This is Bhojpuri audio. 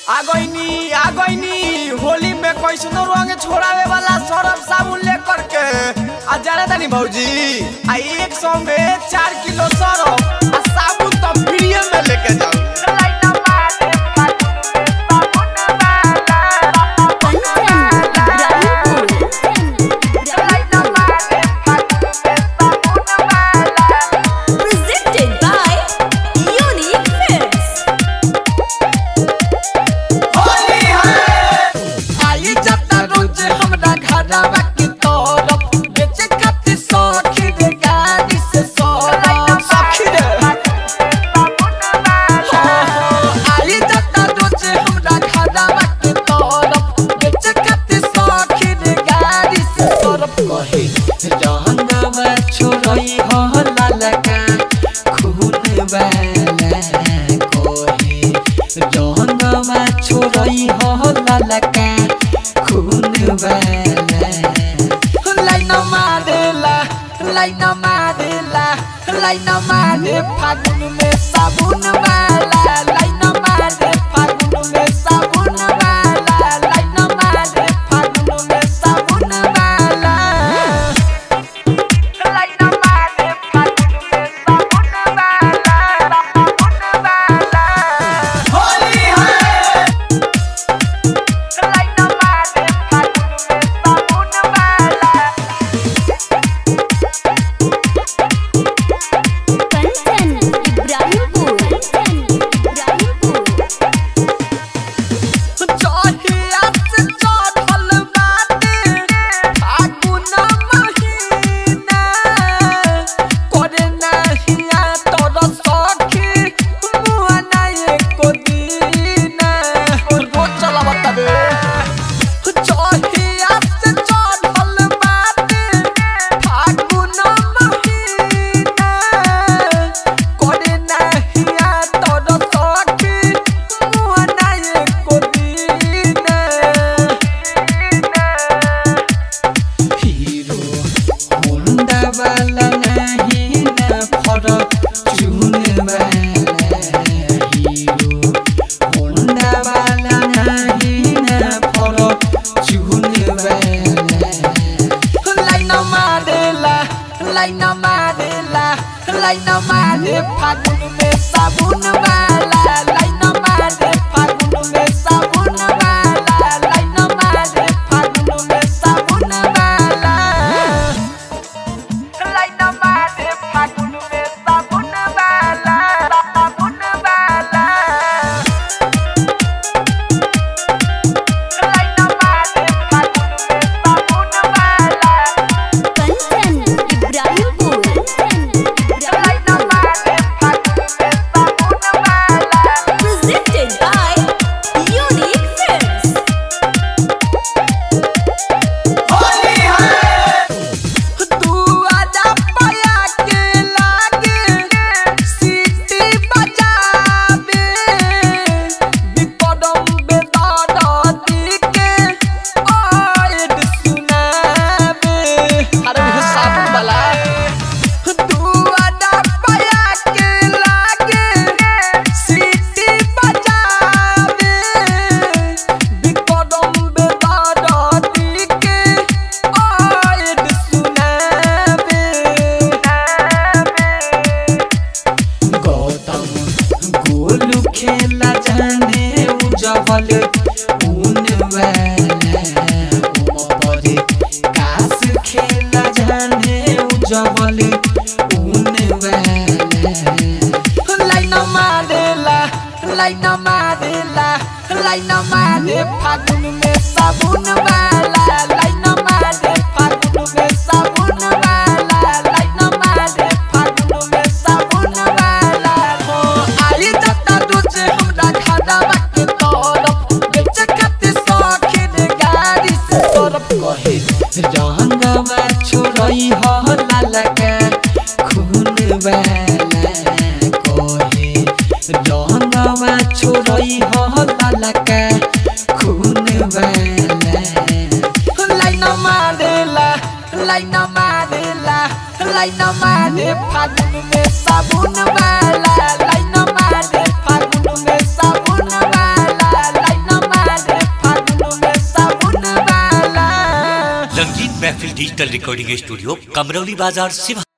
आगोइनी आगोइनी होली में कैसनो रंग छोड़ावे वाला सरफ साबुन लेकर के आ जाने तानी भौजी आ एक सौ में चार किलो सरफ आ साबुन तो फ्री में लेके जाओ Presented by Unique Films. आई जाता रोज हमरा घरवा के तरफ बेचे खातिर सौखी रे गाड़ी से सरफ सखी रे आई जाता रोज हमरा घरवा के तरफ बेचे खातिर सौखी रे गाड़ी से सरफ कहे रंगवा छोड़ई हो ललका खून वाला कहे रंगवा छोड़ई हो ललका खून वाला लाइन मारेला लाइन मारेला लाइन मारे फागुन में साबुन वाला लाइन मारे फागुन में साबुन वाला लाइन मारे फागुन में साबुन वाला लाइन मारे फागुन में साबुन वाला साबुन वाला होली है लाइन मारे फागुन में साबुन वाला Kantan Ibrahimpur. Ibrahimpur. चढ़िया से चढ़ल बाटे फागुन महीना करे नहिया तोर सखी मुआ ना एको दीना रोज चला बताबे चढ़िया से चढ़ल बाटे फागुन महीना करे नहिया तोर सखी मुआ ना एको दीना हीरो होंडा वाला नहीं ना फरक चुन वाला हीरो होंडा वाला नहीं ना फरक चुन वाला लाइन मारेला लाइन मारेला लाइन मारे फागुन में साबुन वाला लाइन मारे फागुन में साबुन वाला लाइन मारे फागुन में साबुन वाला लाइन मारे फागुन में साबुन वाला साबुन वाला लाइन मारे फागुन में साबुन वाला Kantan Ibrahimpur. लाइन मारे फागुन में साबुन वाला Presented by Unique Films. तू आजा पाया के लागे सीटी बजाबे विपदम बेदादी के आयद सुनाबे अरे वो साबुन वाला तू आजा पाया के लागे सीटी बजाबे विपदम बेदादी के आयद सुनाबे गौतम गोलू खेला जाने उजवल ऊन वाला उमपरे कास खेला जाने उजवल ऊन वाला लाइन मारेला लाइन मारेला लाइन मारे फागुन में साबुन वाला लाइन मारे फागुन में साबुन वाला लाइन मारे फागुन में साबुन वाला हो आई जता रोज हमरा घरवा के तरफ बेचे खातिर सौखीन गाड़ी से सरफ कहे रंगवा छोड़ई हो ललका खून वाला कहे रंगवा छोड़ई हो ललका खून वाला लाइन मारेला लाइन मारेला लाइन मारे फागुन में साबुन वाला लाइन मारे फागुन में साबुन वाला लाइन महफिल डिजिटल रिकॉर्डिंग स्टूडियो कमरौली बाजार सिवा